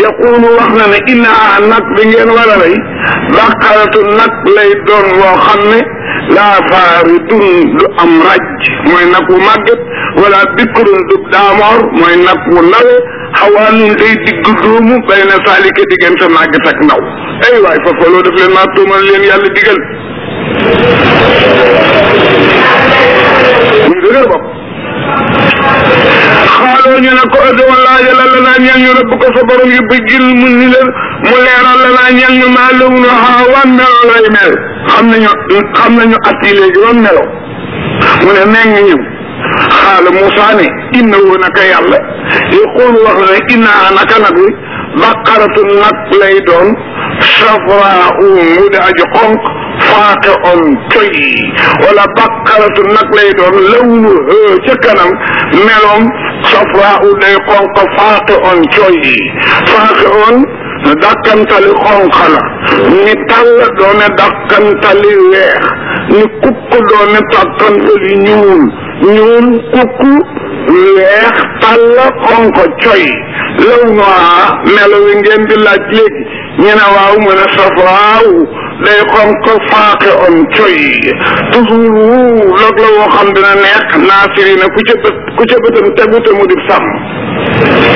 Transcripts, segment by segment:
yaqulu wax na ne inna nag bi ngeen war a rey baqaratu nag lay doon loo xam ne laa faaridun du am raj mooy nag wu màgget wala bikrun du daamoor mooy nag wu ndawe xawaanun day digg doomu bay na saalika diggante màgget ak ndaw ay waay fa faloo def leen maa tuumal leen yàlla digal muy dëgër bopp xaaloo ñu ne ko ëddoon laa yàlla la naa ñeel ñu rëbb ko sa borom yu bëggil mu ni leen mu leeral la naa ñeel ñu maa lëw nu xaawaan melo lay mel xam nañu xam nañu at yi léegi doon melo mu ne nee ngi ñëw xaala Moussa ne inna woo naka yàlla yaqulu wax na ne inna naka nag wi baqaratu nag lay doon safraa mu di aji xonq faaqe on coy wala baqaratu nag lay doon lawnu ca kanam meloom safraa u day xonq faaqe on coy faaqe on dàkkantali xonq la ni tàll doone dàkkantali weex ni kukk doone dàkkantali ñuul ñuul kukk weex tàll xonq coy law noa melo wi ngeen di laaj léegi ñu ne waaw mu ne safraaw day xonq faaqe on coy toujours log la woo xam dina neex naasiri na ku ca bët ku ca bëtam tegu te mu di sàmm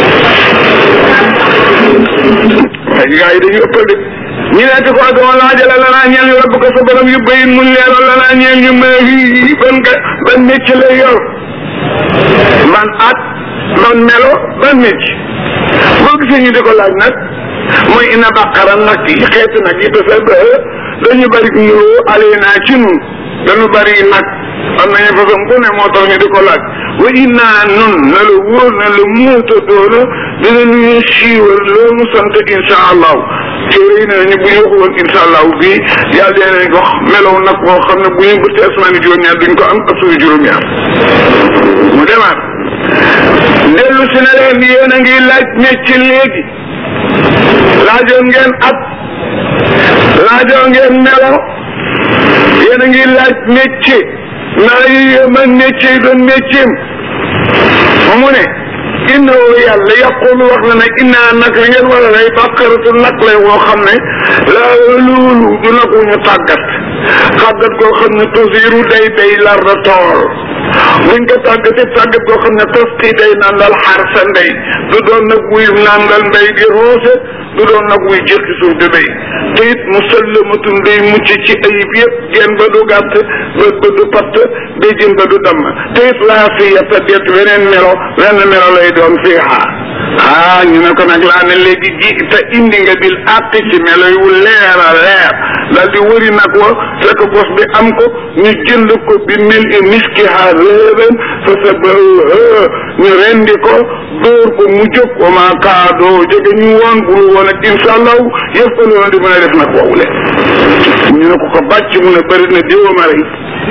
ay gaa yi dañu ëppal de ñu neeti ko doon laajale la naa ñeel ñu rabb ko sa borom yu bayin mu leeral la naa ñeel ñu ma yi ban nga ban mécc lay yor ban at ban melo ban mécc boo gisee ñu di ko laaj nag mooy ina baqara nag yi xeeti nag yi dafa ba dañu bari nuroo alee naa ci nun dañu bari nag am nañu façon bu ne moo tax ñu di ko laaj wa innaa nun na la wóor na la muuta doona dina ñu siiwal loolu sant insha allahu téere yi ne nañu bu ñu waxu woon insha allahu bii yàlla dee nañ ko melow nag boo xam ne bu ñu bëttee asmaani juróom-ñaar duñ ko am ak suñu juróom-ñaar mu demaat dellu si na leen yéen a ngi laaj mecc léegi laajoon ngeen at laajoon ngeen melo yéen a ngi laaj métier naa yi man métier yi doon métier mu ne innahu yàlla yaqulu wax na ne innaa nag li ngeen war a rey bàkkaratu nag lay woo xam ne laa loolu du nag wu ñu tàggat tàggat koo xam ne tusiru day day lar da tool buñ ko tàggatee tàggat koo xam ne tosti day nandal xar sa ndey du doon nag wuy nandal mbay di roose du doon nag wuy jëkki suuf di béy te it musallamatun day mucc ci ayib yëpp genn ba du gàtt bët ba du patt béjjën ba du damm te it laa fi yetta det weneen melo wenn melo lay doon fii xaar ah ñu ne ko nag laa ne léegi ji te indi nga bil àtt ci melo yu leer a leer daal di wëri nag wa fekk bos bi am ko ñu jënd ko bi mil i miski ha réeréen fa sa ba ñu rendi ko dóor ko mu jóg wa maa kaadoo jóge ñu woon bulu woon ak insha allahu yëf ko loona di mën a def nag woowu le ñu ne ko ko bàcc mu ne bëri na diwa ma rey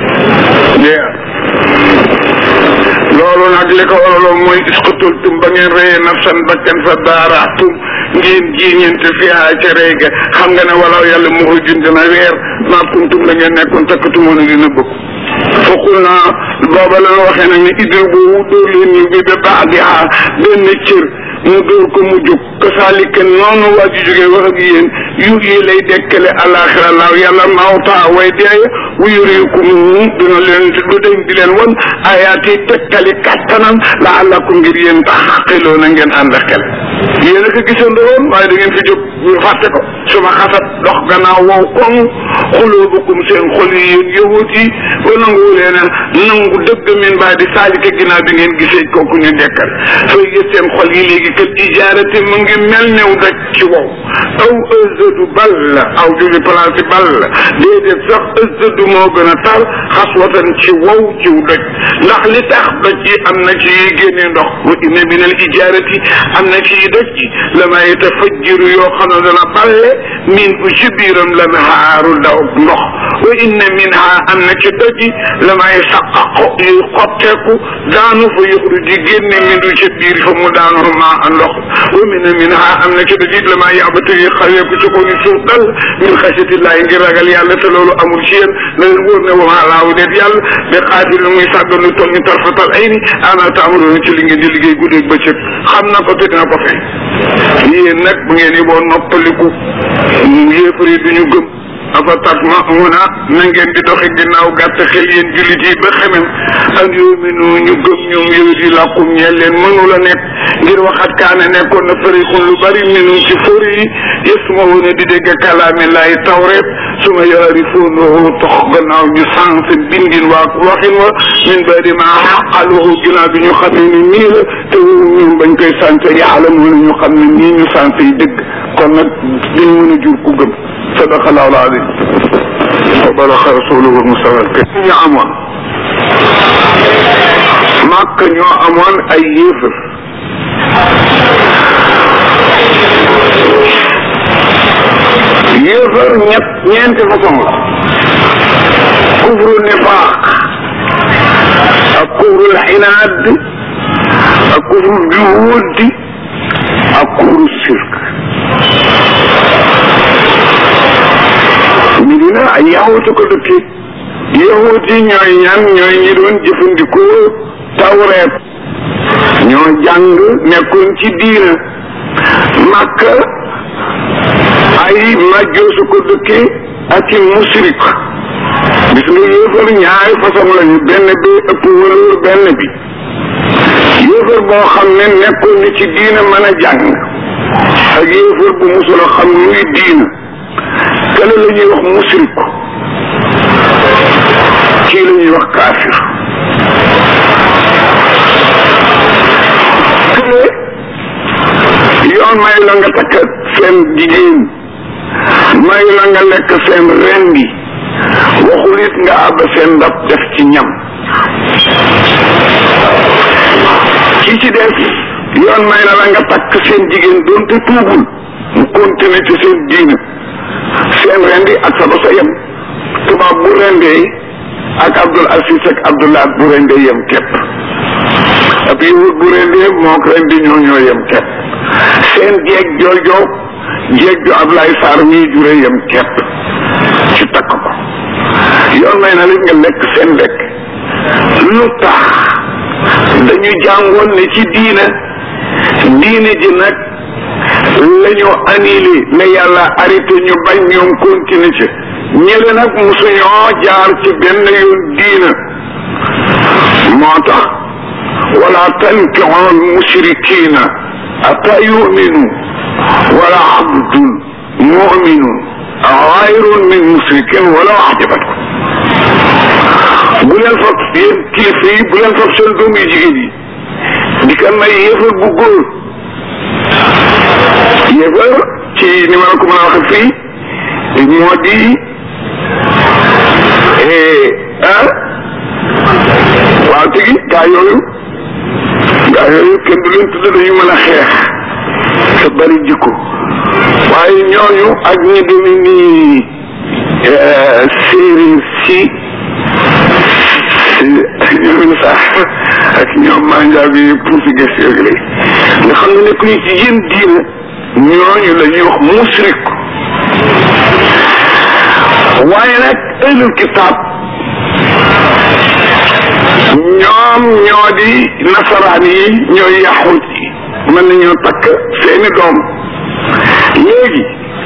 loolu nag li ko waraloon mooy isqutultum ba ngeen reyee nafsan bakkan fa daaraatum ngeen jiiñante fiha ca rey ga xam nga ne walaw yàlla muxrijun dina weer maa kuntum la ngeen nekkoon takkatumoon dina bëgg fokkul naa booba la waxee nag ne idil boobu dóor leen ñu bi ba baadiha benn cër mu dóor ko mu jóg kasaalika noonu waa ji jógee wax ak yéen yu yi lay dekkale alaxira laaw yàlla mawtaa way deeye wu yurikum dina leen du deñ di leen won ayaati tekkali kattanam laallakum ngir yéen tax xaqiloo na ngeen ànd ak xel yéen a ko gisandoo woon waaye da ngeen fi jóg ñu fàtte ko suma xasat dox gannaaw wow koŋ xuloobukum seen xol yi yéen yahut yi ba nanguwu leen a nangu dëgg min baa di saalika ginnaaw bi ngeen gisee kooku ñu dekkal soo gis seen xol yi léegi kat ijaarati mu ngi mel new daj ci wow aw ëzadu bal la aw jugi place bal la déedéet sax ëzadu moo gën a tar xaswatan ci wow ciw doj ndax li tax doj yi am na ci yuy génne ndox wa inna min al ijaarati am na ci yi doj yi la ma yatafajjiru yoo xam ne dana balle min bu ci biiram la nahaaru daw ndox wa inna minha am na ci doj yi la may saqaqo yuy xotteeku daanu fa yuxru ji génne min du ci biir fa mu daanu maa ndox wa minna minha am na ci doj yi la may yabata yi xaweeku ci ko ni suuf dal min xasatillahi ngir ragal yàlla te loolu amul ci yéen na leen wóor ne wa maa laahu déet yàlla bi xaatir muy sàggan lu toll ni tarfatal ay ni ana taamaroona ci li ngeen di liggéey guddeeg bëccëg xam na ko te dina ko fay yéen nag bu ngeen yiboo noppaliku yéefar yi duñu gëm afa tatma'una na ngeen di doxe ginnaaw gàtt xel yéen jullit yi ba xemem ak yuminu ñu gëm ñoom yowit yi làkkum ñeel leen mënu la nekk ngir waxat kaane nekkoon na farixun lu bari minum ci fóri yi yasma'una di dégg kalaami laay tawreet su ma yarifuunahu tox gannaaw ñu sànq bindin waa waxin wa min badi ma xaqaluhu ginnaaw bi ñu xamee ni nii la te ñoom bañ koy sànq yaalamuuna ñu xam ne nii ñu sànq yi dëgg kon nag dañ mën a jur ku gëm sadaqa allahu alazim wa balaxa rasuluhu musawal ke ñu amoon màkk ñoo amoon ay yéefar yéefar ñett ñeenti façon la kufru nifaaq ak kufru xinaad ak kufru juhud ak kufru sirk Medina ay yahuutu ko dëkki yahuut yi ñooy ñan ñooy ñi doon jëfandikoo tawreet ñoo jàng nekkoon ci diina Makka ay majjoosu ko dëkki ak i musrik gis nga yéefar ñaari façon lañu benn bi ëpp wëlóor benn bi yéefar boo xam ne nekkoon ni ci diina mën a jàng ak yéefar bu musul a xam luy diina kële la ñuy wax musrik kii la ñuy wax kaafir kële yoon may la nga takk seen jigéen may la nga lekk seen rendi waxul it nga àbb seen ndab def ci ñam ki ci des yoon may na la nga takk seen jigéen doonte tuubul mu continuer ci seen diina seen rendi ak sa ba sa yem tubaab bu rendee ak Abdul Aziz ak Abdullah bu rendee yem képp ab yahud bu rendee moo ko rendi ñoo ñoo yem képp seen jeeg joojo jeeg ju Ablaye Sarr mii jure yem képp ci takk ko yoon may na leen nga lekk seen lekk lu tax dañu jàngoon ne ci diina diine ji nag la ñu annulé ne yàlla arrêté ñu bañ ñoom continuer ci ñële nag musuñoo jaar ci benn yoon diina moo tax wala tankixu al mushrikina ata yuminu wala abdun muminun xayrun min mushrikin wala ajabatkum bu leen fab yéen kilifa yi bu leen fab seen doom yu jigéen yi di ko may yéefar bu góor yéefar ci ni ma la ko mën a waxe fii moo di ah waaw tigi gaa yooyu gaa yooyu kenn du leen tudd dañu mën a xeex te bari jikko waaye ñooñu ak ñi demi nii séeréer si ñoom sax ak ñoom manjaa bi portugais yooyu lay nga xam ne nekk ñu ci yéen diina ñooñu la ñuy wax musrik waaye nag ahlul kitaab ñoom ñoo di nasaraan yi ñooy yaxut yi mën nañoo takk seeni doom léegi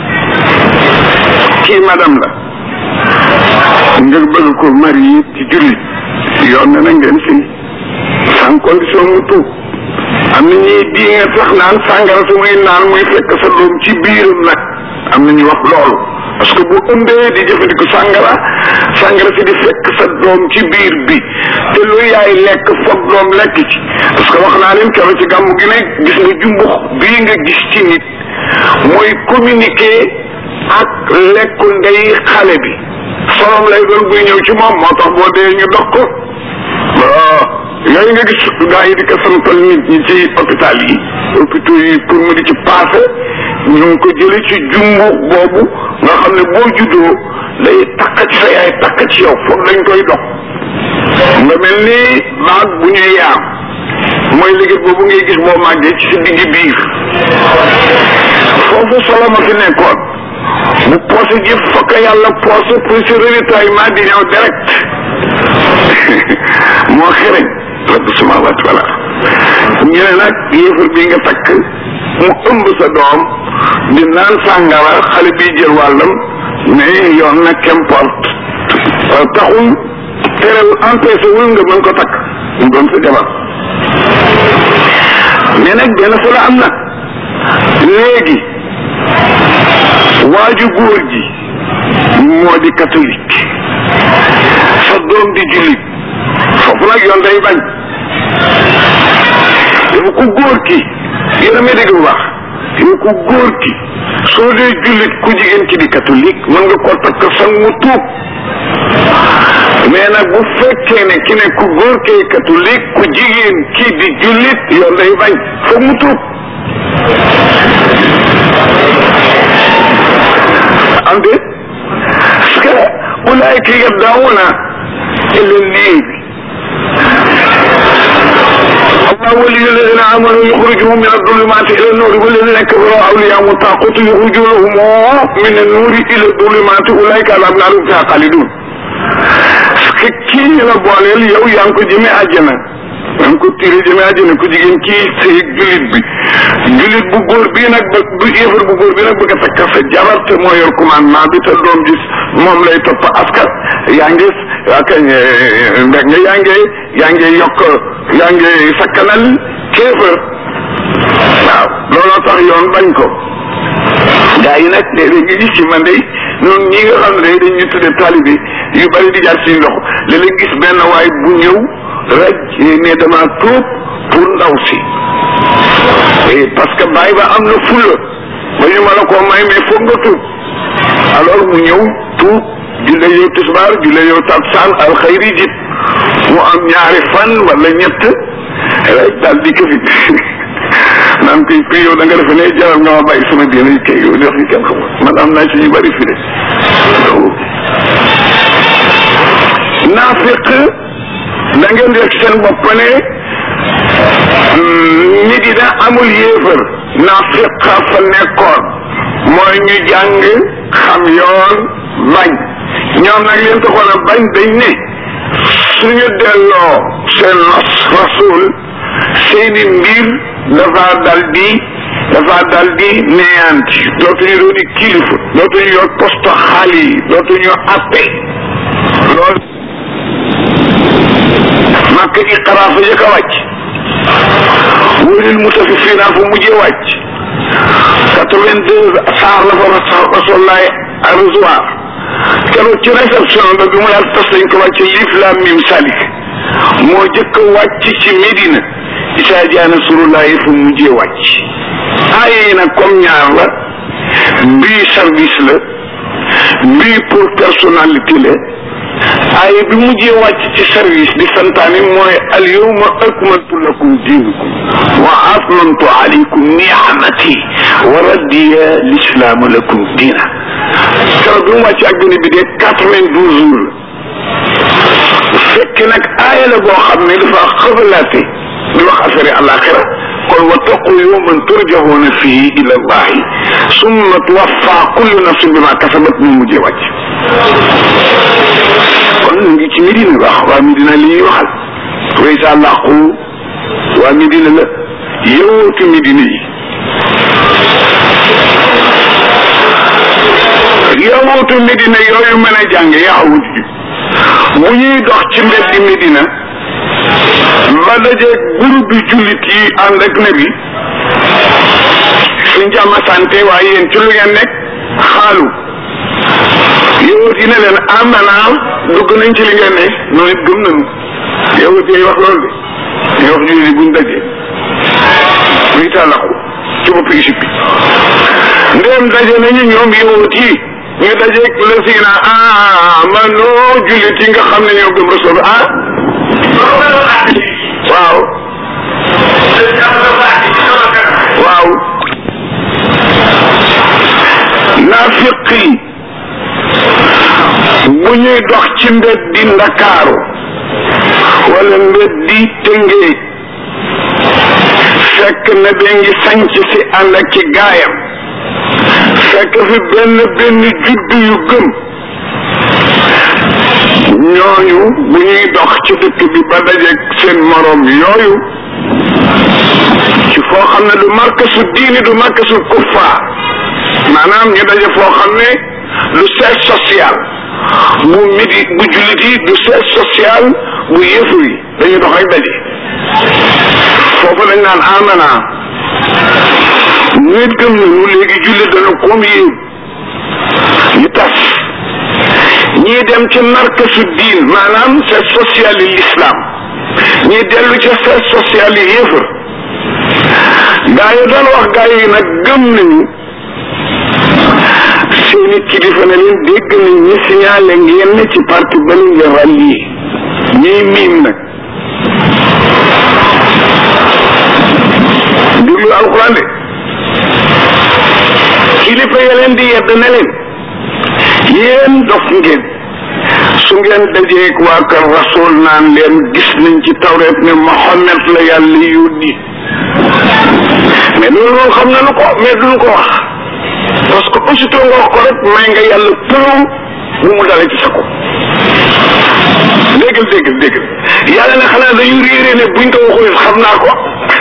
kii madame la nga bëgg ko mari ci jullit yoon na na ngeen si sans condition mu tuub am na ñuy di nga sax naan sàngara su muy naan muy fekk sa doom ci biiram nag am na ñu wax loolu parce que bu ëmbee di jëfandiku sàngara sàngara si di fekk sa doom ci biir bi te lu yaay lekk foog doom lekk ci parce que wax naa leen keroog ci gàmmu gi ne gis nga jumbux bii nga gis ci nit mooy communiquer ak lekku ndey xale bi solom lay doon buy ñëw ci moom moo tax boo dee ñu dox ko waaw yooyu nga gis gaa yi di ko santal nit ñi ci hôpital yi hôpitaux yi pour mu di ci passé ñu ngi ko jële ci jumbu boobu nga xam ne boo juddoo day takk ci sa yaay takk ci yow foog dañ koy dox nga mel ni baag bu ñuy yaam mooy liggéey boobu ngay gis boo màggee ci sa digg biir foofu solo ma fi nekkoon bu poose ji fokk yàlla poose pour si ravitaillement di ñëw direct moo xereñ rabbi samawati wala ñu ne nag yéefar bi nga takk mu ëmb sa doom di naan sàngara xale bi jël wàllam mais yoon na qu'importe taxul terewul empêché wul nga mën ko takk mu doon sa jabar mais nag benn fa la am na léegi waaju góor ji moo di catholique sa doom di jullit foofu nag yoon day bañ yow ku góor ki yéen a may dégg bu baax yow ku góor ki soo dee jullit ku jigéen ki di catholique mën nga ko takk sang mu tuub mais nag bu fekkee ne ki ne ku góor kee catholique ku jigéen kii di jullit yoon day bañ foog mu tuub am de parce que ulaayka yad'uuna ila l-liibi الله ولي الذين امنوا يخرجهم من الظلمات الى النور والذين كفروا اولياءهم الطاغوت يخرجونهم من النور الى الظلمات اولئك على النار فيها خالدون parce que kii la booleel yow yaa ngi ko jëmee àjjana yaa ngi ko tiré jëmee àjjana ku jigéen kii sëy jullit bi jullit bu góor bii nag ba bu yéefar bu góor bi nag bëgg a takk sa jabar te moo yor commandement bi te doom gis moom lay topp askan yaa ngi waa kañ mbeg nga yaa ngi yaa ngi yokk yaa ngi sakkanal kéefër waaw looloo tax yoon bañ ko gaa yi nag léeg-léeg nga gis ci man de noonu ñi nga xam ne day dañ ñu tudde taalibe yu bari di jaar suñu loxo léeg-léeg gis benn waay bu ñëw raj ne dama tuub pour ndaw si parce que bàyyi ba am na fulla ba ñu ma la koo may mais foog nga tuub alors mu ñëw tuub julle yow tisbaar julle yow taksaan alxayri jib mu am ñaari fan wala ñett rek daal di ko fi naan koy kuy yow da nga defe ne jaral nga ma bàyyi sama diine kay yow def yi kenn xamul man am naa ci ñu bari fi de naafiq da ngeen def seen bopp ne nit yi da amul yéefar naafiq fa nekkoon mooy ñu jàng xam yoon bañ ñoom nag leen taxoon a bañ dañ ne suñu delloo seen nos rasul seeni mbir dafa dal di dafa dal di neyanti dootuñu doon di kilifa dootuñu yor poste xaal yi dootuñu appe loolu màkk iqra fa jëkk a wàcc wóoril mutafifiina fa mujjee wàcc quatre-vingt-deux saar la fa rasulaay arrosoir keroog ci réception ba bi mu daal tas lañ ko wàcc liif laam mim salik moo jëkk a wàcc ci Médina isaa jaana surulaay fa mujjee wàcc aaye yi nag comme ñaar la bii service la bii pour personnalité la aaye bi mujjee wàcc ci service di santaani mooy al yawma akmaltu lakum diinakum wa atmamtu alaykum ni'amati wa radiya l'islaamu lakum diina keroog bi mu wàcc ak benn bi de quatre-vingt-douze jours la fekk nag aaya la boo xam ne dafa xëbalaate di wax affaire alaxira kon wattaqu yawman turjahuuna fihi ila allahi summa tuwaffa kullu nafsin bima kasabat mu mujjee wàcc kon ñu ngi ci Medina wax waa Medina li ñuy waxal way sa làqu waa Medina la yowootu Medina yi yowootu Medina yooyu mën a jàng yaxawut ji bu ñuy dox ci mbeddi Medina ba dajeeg groupe bi jullit yi ànd ak nabi suñ jàmm santé waaye yéen ci lu ngeen nekk xaalu yowut yi ne leen amana dugg nañ ci li ngeen ne noonu it gëm nañu yowut yi wax loolu de ñu wax jullit yi buñ dajee muy tàllaxu ci bopp Égypte bi ndéem daje nañu ñoom yowut yi ñu dajeeg la siina amano jullit yi nga xam ne ñoo gëm rasul ah waaw waaw naafiq yi bu ñuy dox ci mbeddi ndakaaru wala mbeddi tëngéej fekk na da ngi sanc si ànd ak ci gaayam fekk fi benn benn juddu yu gëm ñooñu bu ñuy dox ci dëkk bi ba dajeeg seen moroom yooyu ci foo xam ne du markasu diini du markasu kuffaar maanaam ñu daje foo xam ne du siège social bu midi bu jullit yi du siège social bu yëfu yi dañu dox rek daje foofu lañ naan amana nit gëm nañu léegi jullit dana comme yéen ñu tas ñii dem ci markasu diin maanaam siège social yi l'islam ñii dellu ca siège social yi yëfër gaa yi doon wax gaa yi nag gëm nañu seeni kilifa ne leen dégg nañ ñi signalé ngeen ne ci parti ba li ngeen rallié ñuy miim nag déglu alxuraan de kilifa ya leen di yedd ne leen yéen dof ngeen su ngeen dajeeg waa kër rasul naan leen gis nañ ci tawreet ne Mohammed la yàlla yónni mais loolu moom xam nañu ko mais duñu ko wax parce que aussitôt nga wax ko rek may nga yàlla plomb bu mu dalee ci sa ko déggal déggal déggal yàlla ne xanaa dañu réeré ne buñ ko waxul xam naa ko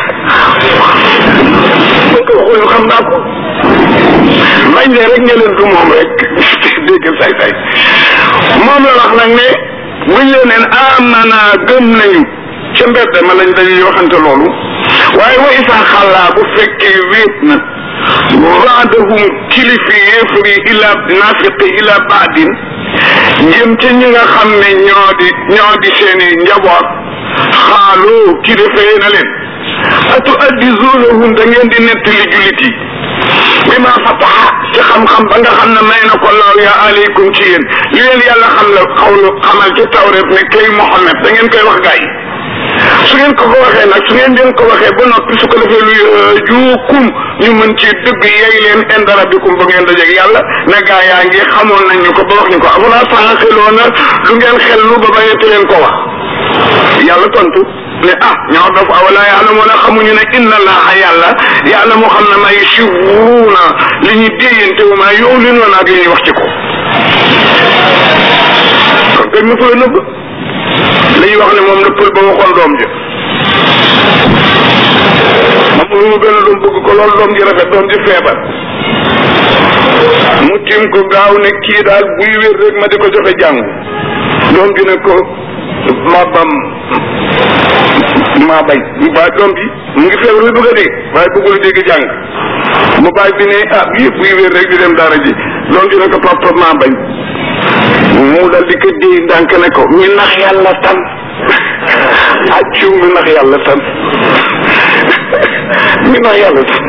buñ ko waxul xam naa ko bañ ne rek nga leen du moom rek déggal say say moom la wax nag ne buñ leen neen amana gëm nañu ca mbedd ma lañ dañuy waxante loolu waaye wa isa xàllaa bu fekkee wéet na baadahum kilifi yéefari ila nafiqi ila baadin jëm ca ñi nga xam ne ñoo di ñoo di seeni njaboot xaalu kilifa yi na leen atu addisuunahum da ngeen di nettali jullit yi bi ma fataxa ci xam-xam ba nga xam ne may na ko law ya aleykum ci yéen li leen yàlla xam la xawlu xamal ci tawreet ne kay Muhammad da ngeen koy wax gaa yi su ngeen ko ko waxee nag su ngeen leen ko waxee ba noppi su ko defee lu juukum ñu mën ci dëgg yey leen inda rabbikum ba ngeen dajeeg yàlla ne gaa yaa ngi xamoon nañ ñu ko ba wax ñu ko afalaa taaxiloon na lu ngeen xel lu ba bañete leen ko wax yàlla tontu ne ah ñoo daf awala yàlla moo ne xamuñu ne inna allaha yàlla yàlla moo xam ne may siwuuna li ñu déyante wu maa yow li noonu ak li ñuy wax ci ko kon kañ ma fa la nëbb li ñuy wax ne moom la pël ba waxoon doom ji moom lu mu benn doom bëgg ko loolu doom ji rafet doom ji feebar mu tim ko gaaw ne kii daal buy wér rek ma di ko joxe jàngu doom ji ne ko ma bam maa bañ bu baa doom bi mu ngi feebar bi bëgg a dee waaye bëggul dégg jàng mu baay bi ne ah yëpp buy wér rek di dem daara ji doom ji ne ko papa maa bañ mu dal di ko déy ndànk ne ko mi nax yàlla tan accu mi nax yàlla tan mi nax yàlla tan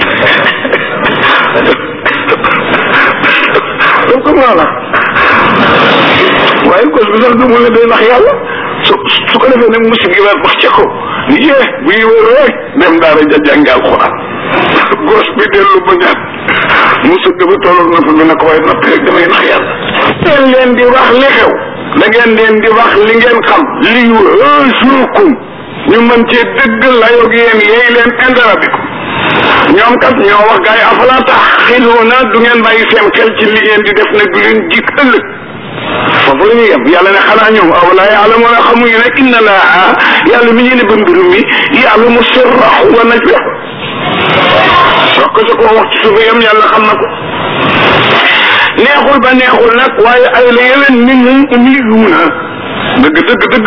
donc maanaam waaye cause bi sax du mu ne day nax yàlla su su ko defee nag musib gi wax ca ko ni yee buy wér rek dem daara ja jàngi alxuraan gos bi dellu ba ñaat musib dafa tolloog na fa bi ne ko waaye noppi rek damay nax yàlla ngeen leen di wax li xew da ngeen leen di wax li ngeen xam li suukum ñu mën cee dëgg layoog yéen yeey leen indara bi ko ñoom kat ñoo wax gars yi afala tax xiluuna du ngeen bàyyi seen xel ci li ngeen di def nag du leen jik ëllëg foofu la ñuy yem yàlla ne xanaa ñoom awala yàlla moo ne xamuñu ne inna laa yàlla mi ñu ne ba mbirum mi yàlla mu sirrahu wa najwa wax ko sa koo wax ci suufa yam yàlla xam na ko neexul ba neexul nag waaye ay la yewen minhum ummiyuuna dëgg dëgg dëgg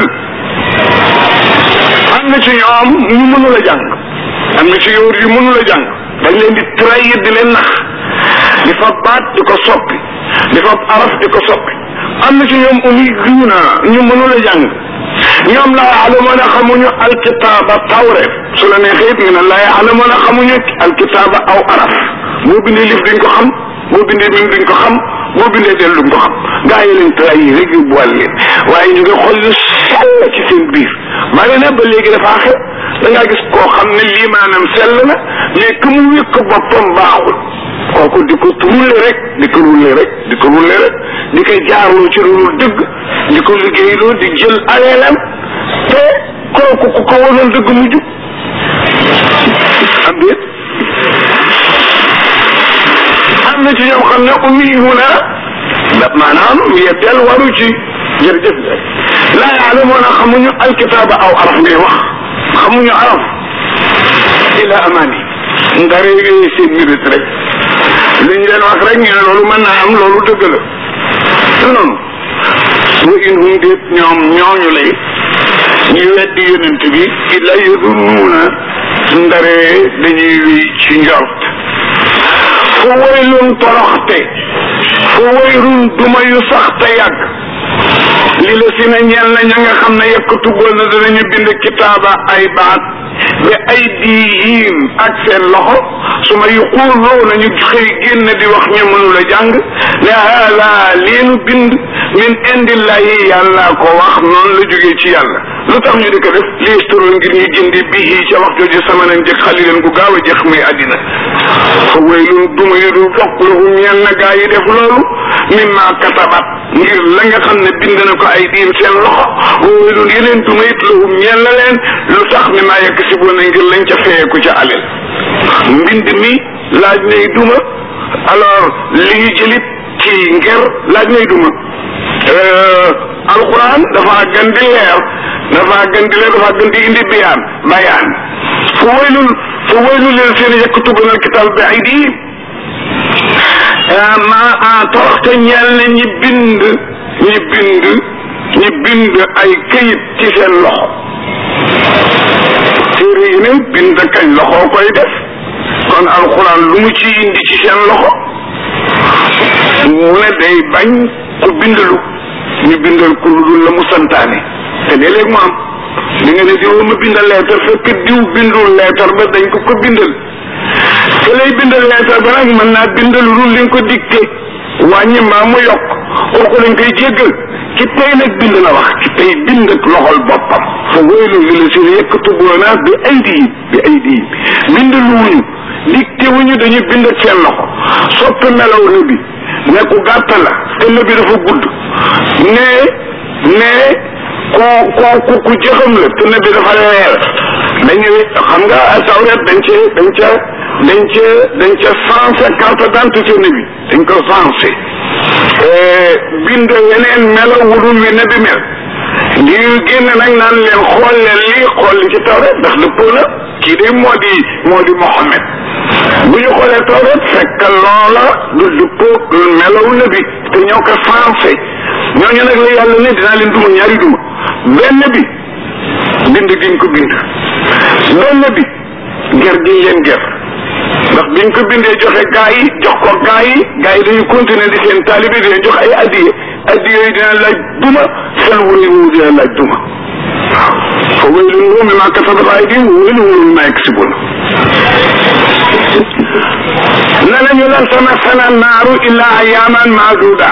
am na ci ñoom ñu mënul a jàng am na ci yóor yu mënul a jàng dañ leen di trahir di leen nax di fa baat di ko soppi di fa araf di ko soppi am na ci ñoom ummiyuuna ñu mënul a jàng ñoom laa yaalamuuna xamuñu alkitaaba tawreet su la neexee it nga ne laa yaalamuuna xamuñu alkitaaba aw araf boo bindee lif duñ ko xam boo bindee mim duñ ko xam boo bindee del duñ ko xam gaa yi leen trahir rek yu boole leen waaye ñu ngi xool yu sell ci seen biir bari na ba léegi dafaa xew da ngaa gis koo xam ne lii maanaam sell na mais que mu wékk boppam baaxul kooku di ko rulle rek di ko rulle rek di ko rulle rek di koy jaarloo ci lu dëgg di ko liggéeyloo di jël aleelam te kooku ku ko wanoon dëgg mu jub am déet am na ci ñoom xam ne ummiyuuna da maanaam yetteel waru ci jërëjëf laa yaalamuuna xamuñu alkitaaba aw araf ngay wax xamuñu araf ila amani ndare yooyu seen mérite rek li ñu leen wax rek ñu ne loolu mën naa am loolu dëgg la te noonu wa in hum déet ñoom ñooñu lay ñu weddi yonent bi illa yadunnuuna ndare dañuy wéy ci njort fu waylun toroxte fu wayrun duma yu sax te yàgg li la si na ñeel na ña nga xam ne yekkutugoon na danañu bind kitaaba ay baat bi ay diihim ak seen loxo su ma yuquuloo nañu xëy génn di wax ñu mënula jàng ne haala leenu bind min indillahi yàlla ko wax noonu la jógee ci yàlla lu tax ñu di ko def liistoro ngir ñu jëndi bihi ca wax jooju sama nañ jëkk xalileen gu gaaw a jeex muy àddina fa waylun duma yu dul toq lahum ñeel na gaa yi def loolu mimma katabat ngir la nga xam ne bind na ko ay diim seen loxo waylun yeneen duma it lahum ñeel na leen lu tax mi maa yekk si boona ngir lañ ca feyeku ca alel mbind mi laaj nay duma alors li ñu jëlit ci nger laaj nay duma alquran dafa gën di leer dafa gën di leer dafa gën di indi biyaan bayaan fu waylul fu waylul leen seen yaktubuna alkitab bi aydihim ma toroxte ñeel na ñi bind ñi bind ñi bind ay këyit ci seen loxo téere yi ne bind kañ loxo koy def kon alquran lu mu ci indi ci seen loxo mu ne day bañ ku bindalu ñu bindal ku lu dul la mu santaane te léeg-léeg mu am li nga ne diw ma bindal leetar fekk diw bindul leetar ba dañ ko ko bindal te lay bindal leetar ba nag mën naa bindal lu li nga ko dicté wàññi mbaa mu yokk kooku lañ koy jéggal ki tey nag bind la wax ki tey bind ak loxol boppam fa waylu li la si yaktubuuna bi aydihim bi aydihim bind lu wuñu dicté wuñu dañuy bind ak seen loxo soppi melaw na bi ne ku gàtt la te na bi dafa gudd ne ne ku ku ku ku jëxam la te na bi dafa leer dañu xam nga tawret dañ ca dañ ca dañ ca dañ ca sensé carte d'identité ne bi dañ ko sensé bind yeneen melo wudul wi ne bi mel di génn nag naan leen xool leen lii xool li ci tawret ndax dëppoo na kii de moo di moo di Mohammed bu ñu xoolee tawret fekk loola du dëppoo melaw na bi te ñoo ko sensé ñooñu nag la yàlla ne dinaa leen duma ñaari duma benn bi bind giñ ko bind benn bi ger giñ leen ger ndax biñ ko bindee joxe gaa yi jox ko gaa yi gaa yi dañu continuer di seen taalibe di leen jox ay addiye addiye yi dina laaj duma seen wuri woowu dina laaj duma waaw fa waylun lahum mimmaa kasabat aydihim wa waylun lahum mimmaa yaksibuun ne nañu lan tamassana naaru illaa ayyaaman maaduuda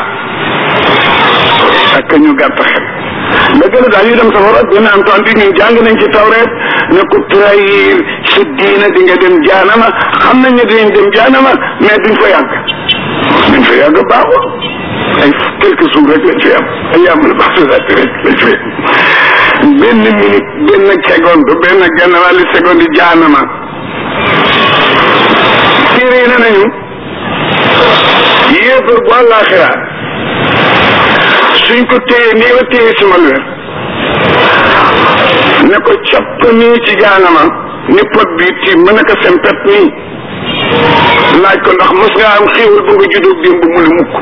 ak ñu gàtt xel dëgg la daal ñu dem safara dina am temps bi ñun jàng nañ ci tawreet ne ku trahir sa diina di nga dem jaanama xam nañ ne dinañ dem jaanama mais duñ fa yàgg duñ fa yàgg baaxul ay quelques jours rek lañ fi am ay yàmbal baaxulaat rek lañ fi am benn minute benn seconde benn genn wàllu seconde jaanama téere yi ne nañu yéefar bu àllaaxira suñ ko téye nii la téye sama leer ne ko capp nii ci jaanama ni pot bi ci mën a ko sempet nii laaj ko ndax mos nga am xéewal bu nga juddoo démb mu ne mukk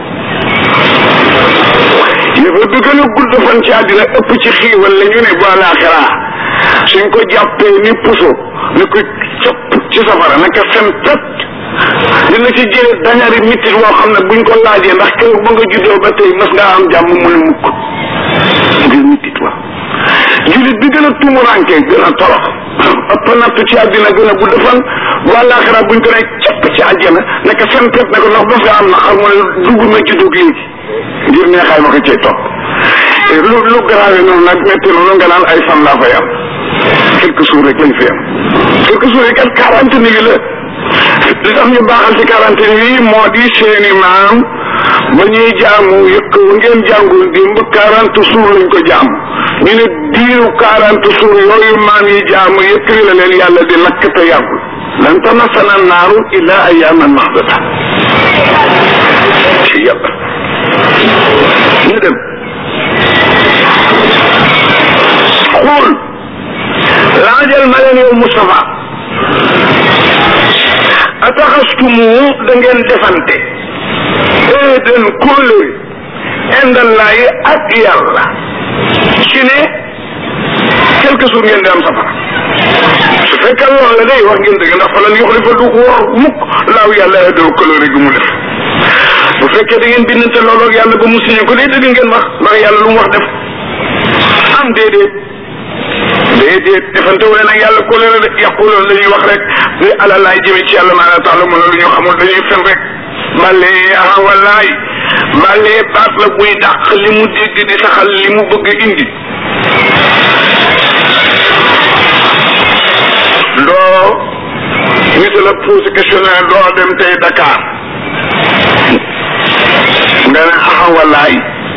yëfa bi gën a gudd fan ci àddina ëpp ci xiiwal la ñu ne bu àllaaxira suñ ko jàppee ni puso ne ko capp ci safara ne ko sempet dina ci jële dañari mitit woo xam ne buñ ko laajee ndax kër ba nga juddoo ba tey mas ngaa am jàmm mu ne mukk ngir mitit wa julit bi gën a tumuranke gën a torox ëpp nattu ci àddina gën a gudd fan bu àllaaxira buñ ko ne capp ci àjjana ne ko sempet ne ko ndax mas ngaa am na xar mu ne dugg na juddoo léegi ngir neexaay ma ko cay topp lu lu grave noonu nag metti noonu nga naan ay fan laa fay am quelques jours rek lañ fi am quelques jours yi kat quarante mille la li tax ñu baaxal ci quarantaine yi moo di seeni maam ba ñuy jaamu yëkk wu ngeen jàngul dimb quarante jours lañ ko jaamu ñu ne diiru quarante jours yooyu maam yi jaamu yëkk wi la leen yàlla di lakk te yàggul lan tamassana naaru illa ayyaman mahdada ci yàlla ñu dem xool laajal ma leen yow Moustapha da ngeen defante eeden kóolëri indallaayi ak yàlla ci ne quelque jour ngeen di am safara su fekkee loolu la day wax ngeen dëgg ndax fa lan yuxlifa du wor mukk laaw yàlla adoo kóolëri gi mu def bu fekkee da ngeen bindante loolu ak yàlla ba mu signé ko day dëgg ngeen wax ndax yàlla lu mu wax def am déedéet déedéet defante wu leen ak yàlla kóolëre de yàquloon la ñuy wax rek ni ala laay jëme ci yàlla maanaam taala mën lu ñu xamul dañuy fen rek bale ah wallaay bale baat la buy dàq li mu dégg di saxal li mu bëgg indi doo nit la posé questionnaire doo dem tey Dakar nga ne ah wallaay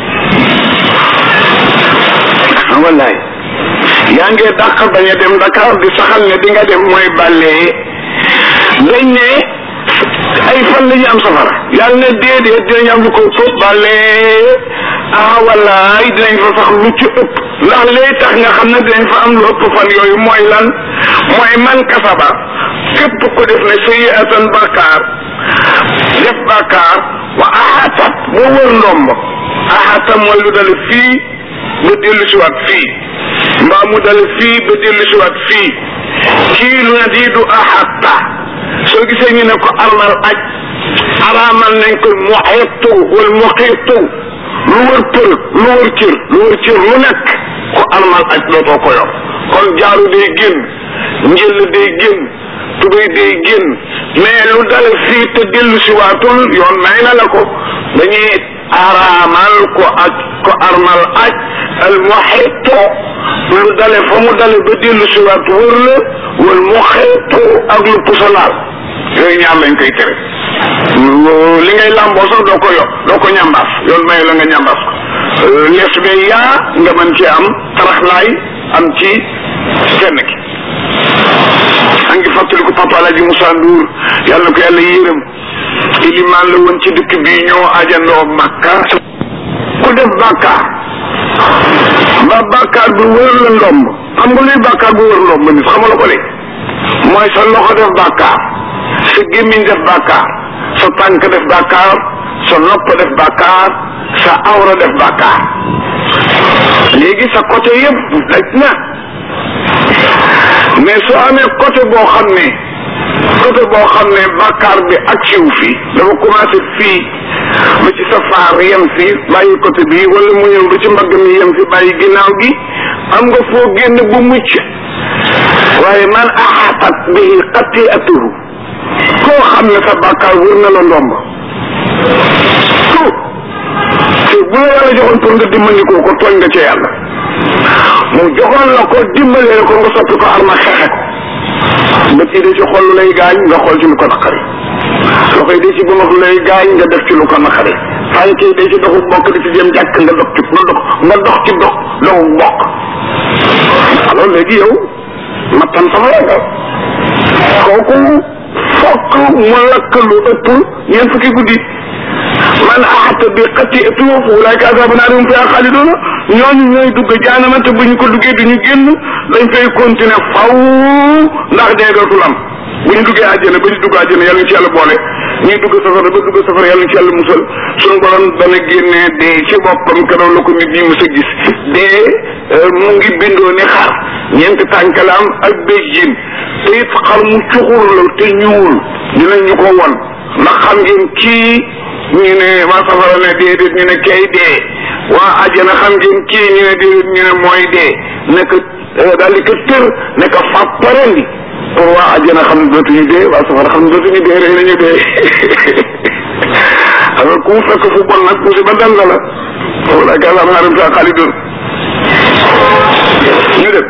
ah wallaay yaa ngi dàq bañ a dem Dakar di saxal ne di nga dem mooy bàllee dañ ne ay fan la ñu am safara yàlla ne déedéet dinañ am lu ko ëpp bàllee ah wallaay dinañ fa sax lu ci ëpp ndax lay tax nga xam ne dinañ fa am lu ëpp fan yooyu mooy lan mooy man kasaba képp ko def ne sayyi'atan bàkkaar def bàkkaar wa ahatat boo wër ndomb ahata mooy lu dale fii ba dellu si waat fii mbaa mu dale fii ba dellu si waat fii kii lu ne di du ahata soo gisee ñu ne ko armal aj araamal nañ ko muxitu wala muxitu lu wër për lu wër cër lu wër cër lu nekk ko armal aj dootoo ko yor kon jaaru day génn njël day génn tubéy day génn mais lu dale fii te dellu si waatul yoon may na la ko dañuy araamal ko aj ko armal aj al muxitu lu dale fa mu dale ba dellu si waat wër la wal muxitu ak lu pusalaal yooyu ñaar lañ koy tere li ngay làmboo sax doo ko yo doo ko ñambaas yoon may la nga ñambaas ko lees be yaa nga mën ci am taraxlaay am ci kenn ki a ngi fàttaliku papa Alaaji Moussa Ndour yàlla na ko yàlla yërëm ilimaan la woon ci dëkk bi ñoo ajandoo Makka ku def bàkkaar ba bàkkaar bi wër la ndomb xam nga luy bàkkaar bu wër ndomb nit xam nga la ko de mooy sa loxo def bàkkaar sa gémmiñ def bàkkaar sa tànk def bàkkaar sa nopp def bàkkaar sa awra def bàkkaar léegi sa côté yëpp daj na mais soo amee côté boo xam ne côté boo xam ne bàkkaar bi ak siw fii dafa commencé fii ba ci sa faar yem fi bàyyi côté bi wala mu ñëw ba ci mbagg mi yem fi bàyyi ginnaaw gi am nga foo génn bu mucc waaye man axaatat bihi xati'atuhu koo xam ne sa bàkkaar wër na la ndomb ko te bu la yàlla joxoon pour nga dimbandikoo ko tooñ nga ca yàlla mu joxoon la ko dimbalee ko nga soppi ko arma xeexe ko bët yi de ci xol lu lay gaañ nga xool ci lu ko naqari loxo yi de ci bu lu lay gaañ nga def ci lu ko naqari tànk yi de ci doxu bokk di ci jëm jàkk nga dox ci nga dox nga dox ci dox doxu bokk alors léegi yow mattan sama nga kooku fokk mu lakk lu ëpp ñeent fukki guddi man axata bi xati'atu ulaika ashabu naari hum fiha xaaliduna ñooñu ñooy dugg jaanama te bu ñu ko duggee duñu génn dañ fay continuer faw ndax dee dootul am bu ñu duggee àjjana ba ñu dugg àjjana yàlla ñu ci yàlla boole ñuy dugg safara ba dugg safara yàlla ñu ci yàlla musal suñu borom dana génnee dee ci boppam keroog la ko nit ñi mës a gis dee mu ngi bindoo ni xar ñeenti tànk la am ak béjjin te it xar mu cuxur la te ñuul dinañu ko won ndax xam ngeen kii ñu ne waa safara ne déedéet ñu ne kay dee waa àjjana xam ngeen kii ñu ne déedéet ñu ne mooy dee nekk daal di ko tër nekk fàpparendi pour waa àjjana xam ne dootuñu dee waa safara xam ne dootuñu dee rek nañu dee alors ku mu fekk fu bon nag musiba dal na la wala ka am naa dem saa xaalidun ñu dem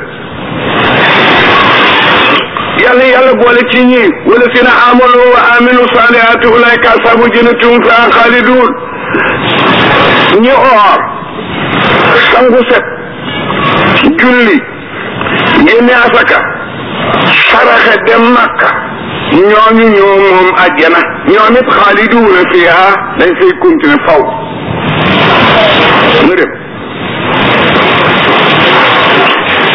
yàlla yàlla boole ci ñi wala sina amanu wa aminu salihaati ulaika asabu jannatum fiha xaalidun ñi oor sangu set julli génne asaka saraxe dem makka ñooñu ñoo moom àjjana ñoom it xaaliduuna fiha dañ fay continuer faw mu dem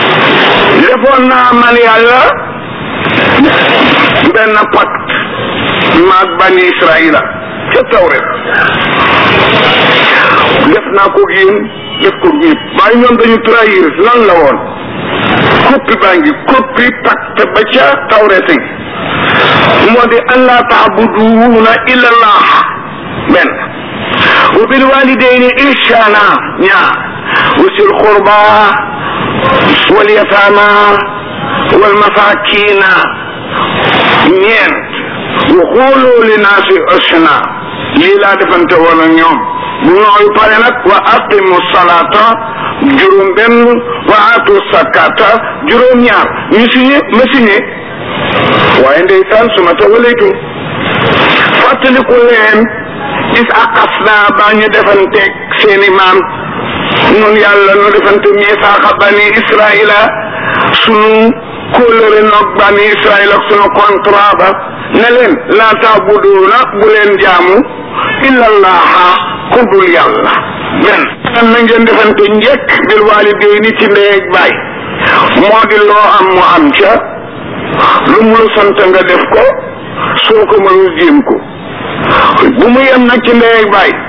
defoon naa man yàlla benn pacte maag bani israila ca tawret def naa ko yéen def ko ñëpp waaye ñoom dañu trahir lan la woon koppi baa ngi koppi pacte ba ca tawrete gi moo di an laa taabuduuna illa allah benn wa bil walidayni ihsana ñaar wa sil qurba wal yatama wal masakina ñeent wa xoolu li naasi husna lii laa defante woon ak ñoom bu ñooyu pare nag wa aqimu salata juróom benn wa atu sakata juróom ñaar ñu signé ma signé waaye ndeysaan su ma tawalaytum fàttaliku leen is aqas naa baa ñu defanteeg seeni maam nun yàlla nu defante misaaxa bani israila sunu kóllëre nog bani israila ak sunu contrat ba ne leen laa taabuduuna bu leen jaamu illa allaha ku dul yàlla benn nan na ngeen defante njëkk bil waalidayni ci ndey ak baay moo di loo am mu am ca lu mu la sant nga def ko soo ko mënul jéem ko bu mu yem nag ci ndey ak baay